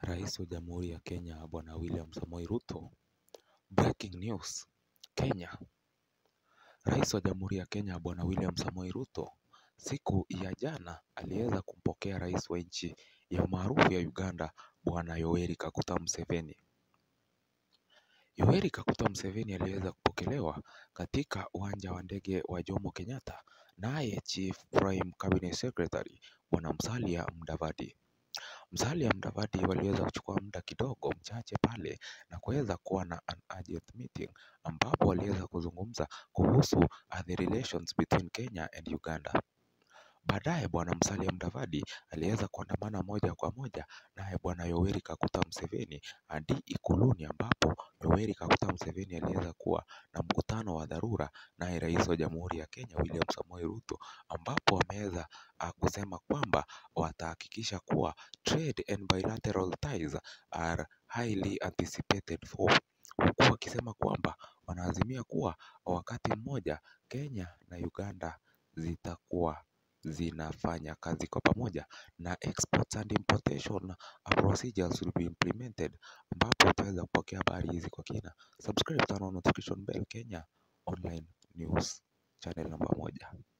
Rais wa Jamhuri ya Kenya Bwana William Samoei Ruto. Breaking news Kenya. Rais wa Jamhuri ya Kenya Bwana William Samoei Ruto siku ya jana aliweza kumpokea rais wa nchi ya maarufu ya Uganda Bwana Yoweri Kaguta Museveni. Yoweri Kaguta Museveni aliweza kupokelewa katika uwanja wa ndege wa Jomo Kenyatta naye Chief Prime Cabinet Secretary Bwana Musalia Mudavadi. Musalia Mudavadi waliweza kuchukua muda kidogo mchache pale na kuweza kuwa na an urgent meeting ambapo waliweza kuzungumza kuhusu uh, the relations between Kenya and Uganda. Baadaye bwana Musalia Mudavadi aliweza kuandamana moja kwa moja naye bwana Yoweri Kaguta Museveni hadi Ikuluni ambapo Yoweri Kaguta Museveni aliweza kuwa na mkutano wa dharura naye rais wa Jamhuri ya Kenya William Samoei Ruto ambapo wameweza uh, kusema kwamba watahakikisha kuwa trade and bilateral ties are highly anticipated for huku wakisema kwamba wanaazimia kuwa wakati mmoja Kenya na Uganda zitakuwa zinafanya kazi kwa pamoja na exports and importation procedures will be implemented ambapo utaweza kupokea habari hizi kwa kina. Subscribe, turn on notification bell Kenya Online News channel namba moja.